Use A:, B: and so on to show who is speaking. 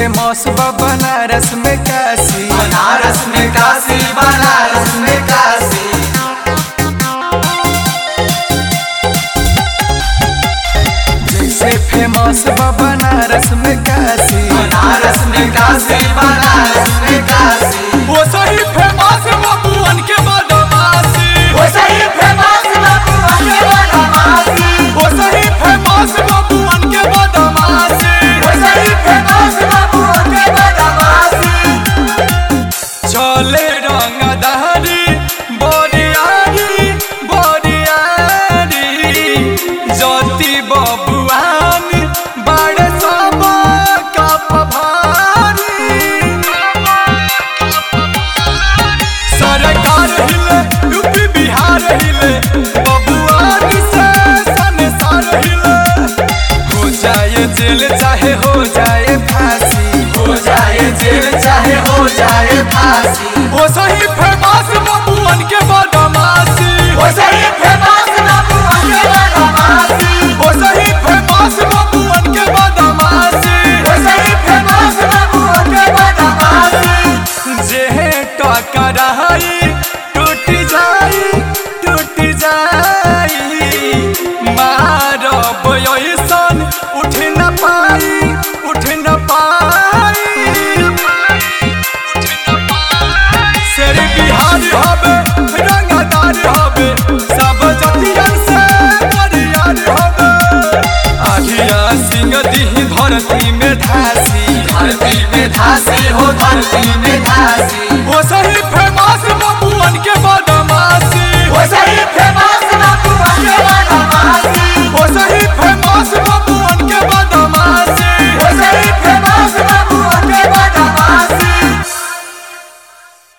A: famous बा बनारस में काशी
B: बनारस में काशी बनारस में काशी
A: जैसे फेमस बा बनारस में काशी
B: बनारस में काशी बनारस में काशी
A: वो सही फेमस बबुअन के बदमाशी
B: वो सही फेमस बाबू के बदमाशी
A: वो सही फेमस बबुअन के बदमाशी
B: वो सही फेमस बाबू के बदमाशी
A: चले रंगदारी बोरियारी बोरियारी ज्योति बबुआन बड़े सब कप भारी सरकार हिले यूपी बिहार हिले बबुआन से संसार हिले हो जाए जेल चाहे हो जाए फांसी
B: हो जाए जेल चाहे हो जाए फांसी
A: वो सही फेमस बबुअन के बदमाशी
B: वो सही फेमस बाबू के बदमाशी
A: वो सही फेमस बबुअन के बदमाशी
B: वो सही फेमस बाबू के बदमाशी
A: जे टकराई टूट जाई टूट जाई मारब ऐसन उठ न पाई उठ न पाई शेर बिहार हवे रंगदार हवे सब जतियन से बरियार हवे आधिया सिंह दी धरती में धासी
B: धरती में धासी हो धरती में धासी